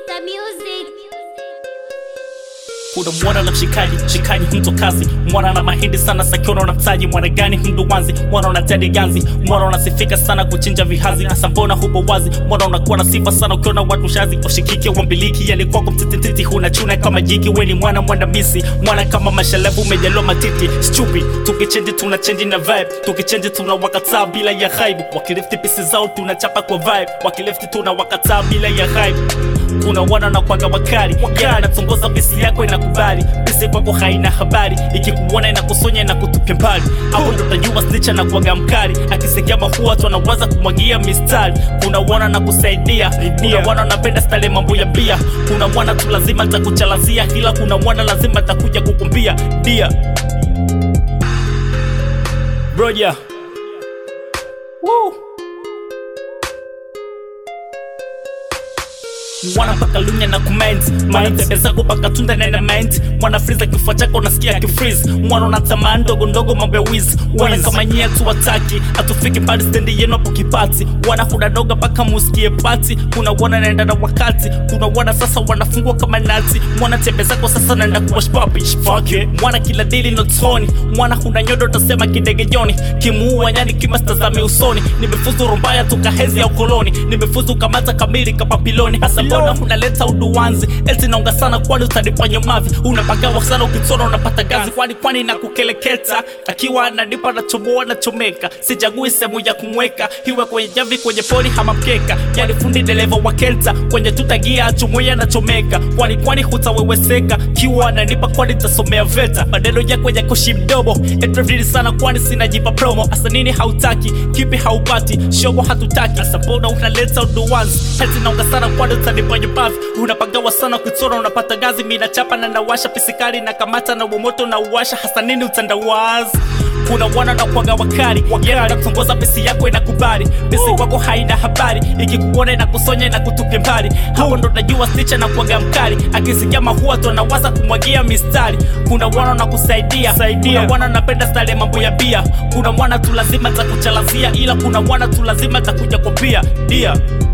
Mr. Music. kuna mwana na mshikaji mshikaji mto kazi mwana na mahindi sana sakiona na mtaji mwana gani mduwanzi mwana una tedi ganzi mwana unasifika sana kuchinja vihazi hasa mbona hupo wazi mwana unakuwa na sifa sana ukiona watu shazi ushikike wambiliki yani kwako mtitititi huna chuna kama jiki weni mwana mwandamisi mwana kama mashalabu umejaliwa matiti stupid tukichenji tuna chenji na vibe tukichenji tuna wakataa bila ya hype wakilifti pisi zao tunachapa kwa vibe wakilifti tuna wakataa bila ya hype kuna wana na kwaga wakali wakali natongoza pisi yako inakubali pisi kwako haina habari ikikuona inakusonya na kutupia mbali hapo ndo tajua snicha na kuaga mkali akisikia mafua tu anawaza kumwagia mistari kuna wana na kusaidia kuna wana napenda stale mambo ya bia kuna wana tu lazima takuchalazia ila kuna wana lazima takuja kukumbia dia broja Woo. mwana mpaka lunya na comment mwana tebe zako mpaka tunda na element mwana friza kifua chako unasikia kifreeze mwana unatamaa ndogo ndogo mambo ya wiz wana kama nyie tu wataki atufiki mbali stendi yenu hapo kipati wana kuna doga mpaka musikie pati kuna wana naenda na wakati kuna wana sasa wanafungwa kama nati mwana tebe zako sasa naenda kuwash papi fuck it mwana kila dili notoni mwana kuna nyodo utasema kidege joni kimuua nyani kimastazame usoni nimefuzu rumbaya tukahezi ya ukoloni nimefuzu kamata kamili kapapiloni hasa mbona unaleta uduwanzi eti naonga sana kwani utanifanya mavi unapagawa sana ukitona unapata gazi kwani kwani na kukeleketa akiwa ananipa nachomoa nachomeka sijagui sehemu ya kumweka iwe kwenye jamvi kwenye pori hama mkeka yani fundi dereva wa kelta kwenye tutagia achumwea nachomeka kwani kwani hutaweweseka kiwa ananipa kwani tasomea veta maneno yako ya kushi mdomo etrevili sana kwani sinajipa promo asa nini hautaki kipi haupati shogo hatutaki asa mbona unaleta uduwanzi eti naonga sana kwani utanipa nyupavi unapagawa sana ukitona unapata gazi mina chapa na nawasha pisikali na kamata na umoto na uwasha hasa nini utandawazi kuna wana na kwaga wakali wakali nakutongoza pesi yako inakubali pesi kwako haina habari ikikuona inakusonya inakutupia mbali hapo ndo najua sticha na kwaga mkali akisikia mahua tu anawaza kumwagia mistari kuna wana na kusaidia kuna wana napenda style ya mambo ya bia kuna mwana tu lazima takuchalazia ila kuna mwana tu lazima takuja kwa pia dia